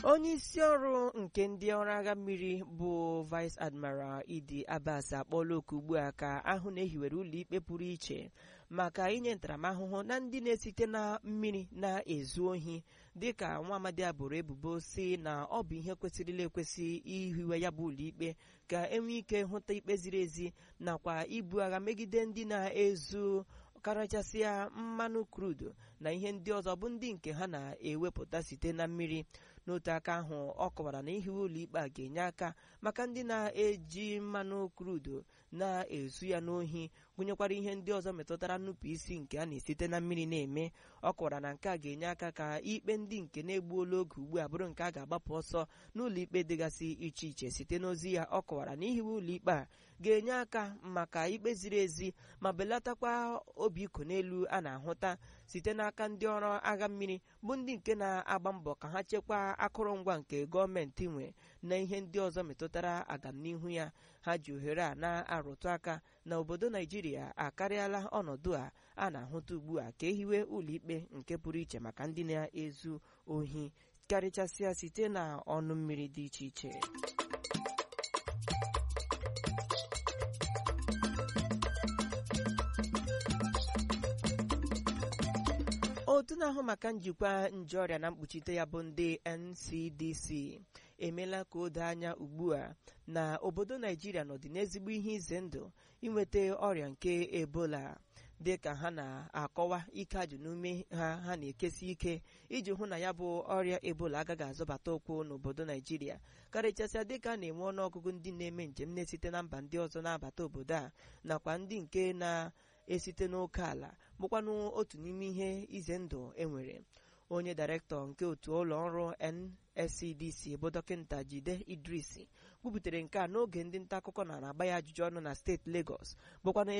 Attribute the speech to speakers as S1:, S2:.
S1: onye isi ọrụ nke ndị ọrụ agha mmiri bụ vice admiral idi abbas akpọọla oku ugbu a ka ahụ na ehiwere ụlọikpe pụrụ iche maka inye ntaramahụhụ na ndị na-esite na mmiri na-ezu ohi dịka nwa amadi abụrụ ebubo si na ọ bụ ihe kwesịrịla ekwesị ihiwe ya bụ ụlọikpe ka enwee ike hụta ikpe ziri ezi nakwa ibu agha megide ndị na-ezu karịchasịa mmanụ krudu na ihe ndị ọzọ bụ ndị nke ha na-ewepụta site na mmiri n'otu aka ahụ ọ kọwara na ihiwe ụlọikpe a ga-enye aka maka ndị na-eji mmanụ krudu na-ezu ya n'ohi gụnyekwara ihe ndị ọzọ metụtara nnupụ isi nke a na-esite na mmiri na-eme ọ kọwara na nke a ga-enye aka ka ikpe ndị nke na-egbuola oge ugbu a bụrụ nke a ga-agbapụ ọsọ n'ụlọikpe dịgasị iche iche site n'ozi ya ọ kọwara na ihiwe ụlọikpe a ga-enye aka maka ikpe ziri ezi ma belatakwa obi iko n'elu a na-ahụta site n'aka ndị ọrụ agha mmiri bụ ndị nke na-agba mbọ ka ha chekwaa akụrụngwa nke gọọmenti nwe na ihe ndị ọzọ metụtara agamnihu ya ha ji ohere a na-arụtụ aka na obodo naijiria akarịala ọnọdụ a a na-ahụta ugbu a ka ehiwe ụlọikpe nke pụrụ iche maka ndị na-ezu ohi karịchasịa site na ọnụ mmiri dị iche iche otu na-ahụ maka njikwa nje ọrịa na mkpuchite ya bụ ndị ncdc emeela ka o doo anya ugbu a na obodo naijiria nọdị n'ezigbo ihe ize ndụ inweta ọrịa nke ebola dị ka ha na-akọwa ike ajụ n'ume ha ha na-ekesi ike iji hụ na ya bụ ọrịa ebola agaghị azọbata ụkwụ n'obodo naijiria karịchasịa dịka a na-enwe ọnụọgụgụ ndị na-eme njem na-esite na mba ndị ọzọ na-abata obodo a nakwa ndị nke na esite n'oke ala bụkwanụ otu n'ime ihe ize ndụ enwere onye dairektọ nke otu ụlọ ọrụ nscdc bụ dọkịta jide idris kwubutere nke a n'oge ndị nta akụkọ na-agba ya ajụjụ ọnụ na steeti Lagos bụkwanụ